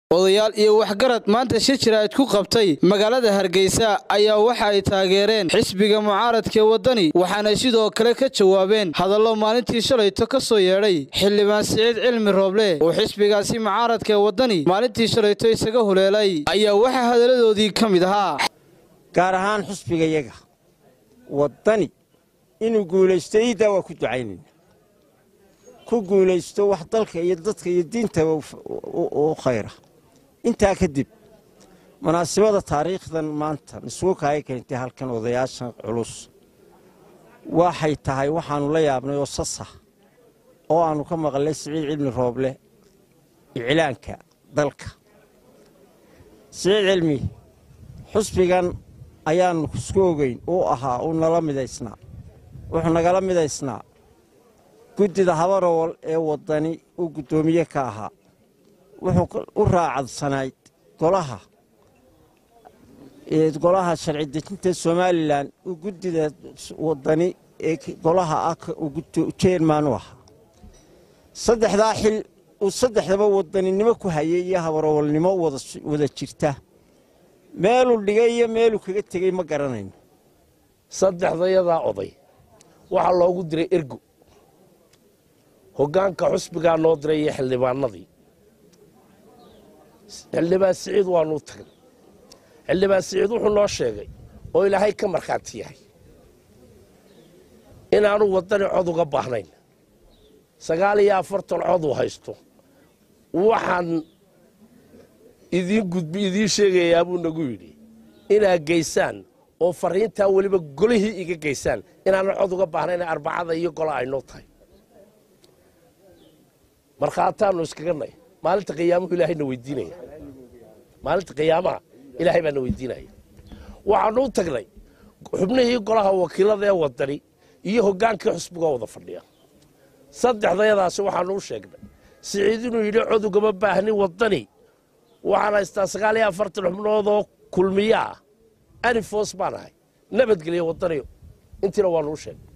odayaal iyo waxgarad maanta shir jiraa'id ku qabtay magaalada hargeysa ayaa waxa ay taageereen xisbiga mucaaradkaee waddani waxaanay sidoo kale ka jawaabeen hadallo maalintii shalayto ka soo yeedhay xildhibaan siciid cilmi rooble oo xisbigaasi mucaaradkaee waddani maalintii shalayto isaga huleelay ayaa waxaa hadalladoodii ka mid ahaa gaar ahaan xusbigayaga waddani inuu guulaysto iiddaa waa ku ducaynayna ku guulaysto wax dalka iyo dadka iyo diintaba u khayra intaa kadib munaasibada taariikhdan maanta nisuuka ay keentay halkan odayaashan culus waxay tahay waxaannu la yaabnay oo sasa oo aannu ka maqlay siciid cilmi rooble iclaanka dalka siciid cilmi xusbigan ayaannu isku ogeyn uu ahaa uu nala midaysnaa wuxuu nagala midaysnaa guddida habarowal ee waddani uu guddoomiye ka ahaa wuxuu u raacadsanayd golaha golaha sharci dejinta somalilan uu guddida waddani ee golaha ah jeerman u ahaa saddexdaa xil uu saddexdaba wadaninimo ku hayay iyo habarowalnimo wada jirta meeluu dhigay iyo meeluu kaga tegey ma garanayno saddexdayadaa oday waxaa loogu diray ergo hoggaanka xusbigaa noo diray iyo xildhibaanadii xildhibaan siciid waanuu tagnay xildhibaan siciid wuxuu noo sheegay oo ilaahay ka markhaati yahay inaanu waddani cod uga baahnayn sagaal iyo afartan cod uu haysto waxaan idiin gudbi idiin sheegayaa buu nagu yidhi inaad geysaan oo farriintaa weliba golihii iga geysaan inaanan cod uga baahnayn arbacada iyo gola aynoo tahay markhaataannu iskaga nay maalinta qiyaamuhu ilaahayna weydiinaya maalinta qiyaamaha ilaahay baana weydiinaya waxaanu u tagnay xubnihii golaha wakiilada ee waddani iyo hoggaankii xusbigoo wada fadhiya saddexdayadaasi waxaanu u sheegnay siciid inuu yidhi cod ugama baahnin waddani waxaan haystaa sagaal iyo afartan xubnoodoo kulmiya ah anifos baan ahay nabadgelya waddaniyo intiina waanu u sheegnay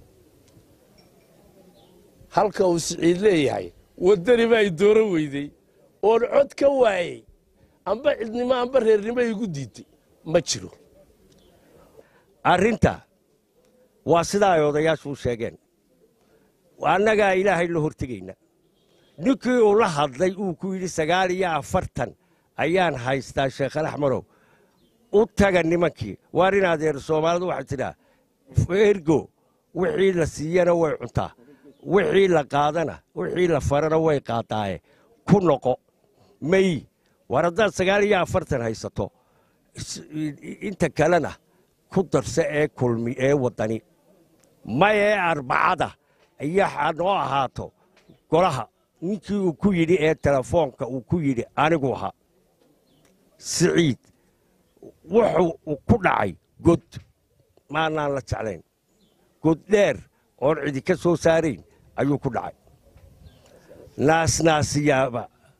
halka uu siciid leeyahay waddani baa i dooran weydey oon cod ka waayey amba cidnimo amba reernimo igu diidtay ma jiro arrinta waa sidaa ay odayaashu u sheegeen annagaa ilaahay la hortegayna ninkii uu la hadlay uu ku yidhi sagaal iyo afartan ayaan haystaa sheekhal axmarow u taga nimankii waar in adeer soomaalidu waxay tidhaa ergo wixii la siiyana way cuntaa wixii la qaadana wixii la farana way qaadaaye ku noqo may war haddaad sagaal iyo afartan haysato inta kalena ku darsa ee kulmi ee waddani may ee arbacada iyo noo ahaato golaha ninkii uu ku yidhi ee telefoonka uu ku yidhi anigu ahaa siciid wuxuu ku dhacay god maanaan la jeclayn god dheer oon cidi ka soo saarayn ayuu ku dhacay naasnaasiyaaba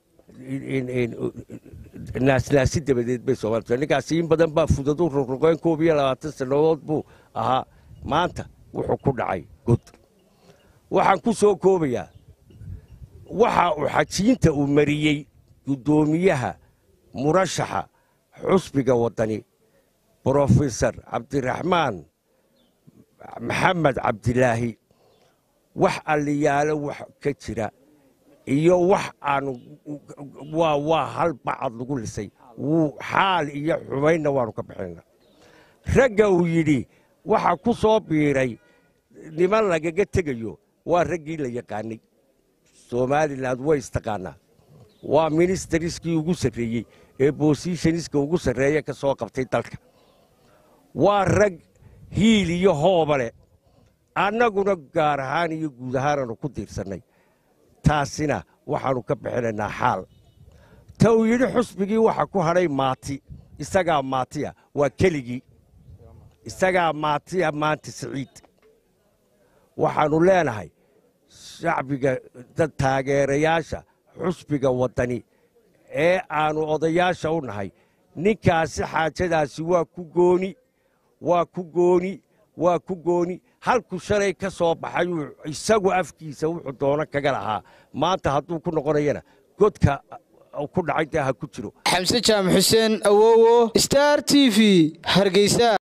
naasnaasi dabadeed bay soomaalita ninkaasi in badan baa fudadu rogroqeen koob iyo labaatan sannadood buu ahaa maanta wuxuu ku dhacay god waxaan ku soo koobayaa waxa uu xajiinta uu mariyey guddoomiyaha murashaxa xusbiga waddani brofesor cabdiraxmaan maxamed cabdilaahi wax alliyaalo wax ka jira iyo wax aanu waa waa hal bacad lagu lisay wuu xaal iyo xumaynna waannu ka bixinayna ragga uu yidhi waxa ku soo biiray niman lagaga tegayo waa raggii la yaqaanay somalilan way istaqaanaa waa ministariskii ugu sarreeyey ee bosishoniska ugu sarreeya ka soo qabtay dalka waa rag hiil iyo hooba leh annaguna gaar ahaan iyo guud ahaanaanu ku diirsannay taasina waxaannu ka bixinaynaa xaal ta uu yidhi xusbigii waxa ku hadhay maati isagaa maatiya waa keligii isagaa maatiya maanta siciid waxaannu leenahay shacbiga dad taageerayaasha xusbiga waddani ee aannu odayaasha u nahay ninkaasi xaajadaasi waa ku gooni waa ku gooni waa ku gooni halku shalay ka soo baxay uu isagu afkiisa wuxuu doono kaga lahaa maanta hadduu ku noqonayana godka ku dhacay dee ha ku jiro xamse jaamac xuseen awowo star t v hargeysa